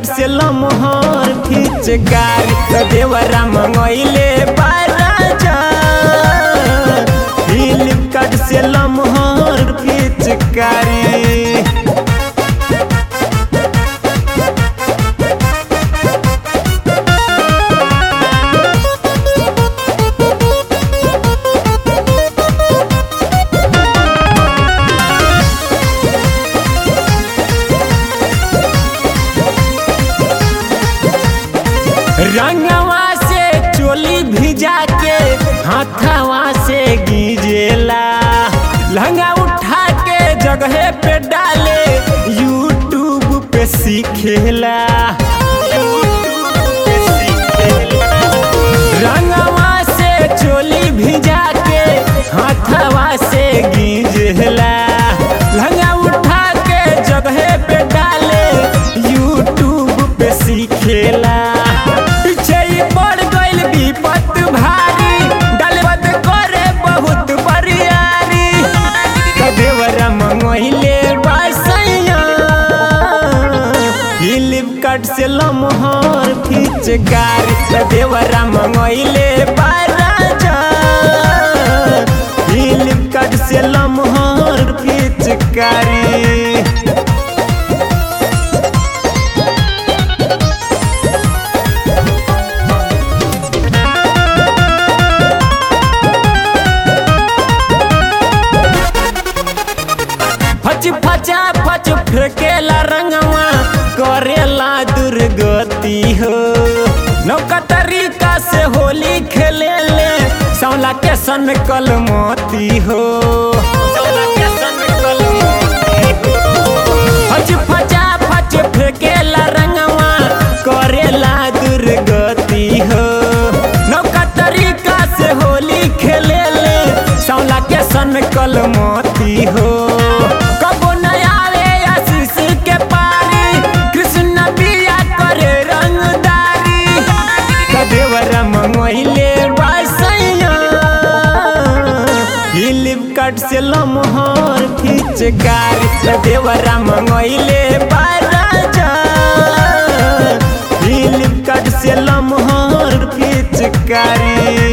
से लमहर फिचकारी त देवरा मंगैले बाराजा फ्लिपकार्ट से लमहर फिचकारी रंगवा से चोली भिजा के हाथवा से गिजेला लहंगा उठा के जगह पे डाले यूट्यूब पे सीखेला रंगवा से चोली भिजा के हाथवा से गिजेला लहंगा उठा के जगह पे डाले यूट्यूब पे सीखेला पीछे ही पड़ गइल विपत भारी डलबत करे बहुत बरियारी कदेवरा मंगोइले बसैया फ्लिपकार्ट से लमहर फिचकारी कदेवरा मंगोइले बाराजा फ्लिपकार्ट से लमहर फिचकारी फच फचा फच फेंकेला रंगवा करेला दुर्गति हो नौका तरीका से होली खेले ले सौला के सन कलमती हो फच फचा फच फेंकेला रंगवा करेला दुर्गति हो नौका तरीका से होली खेले ले सौला के सन कलमती हो कबो न आवे आशीष के पारी कृष्ण बिया करे रंगदारी कदेवरा मंगोइले बसैया फ्लिपकार्ट से लमहर फिचकारी कदेवरा मंगोइले बाराजा फ्लिपकार्ट से लमहर फिचकारी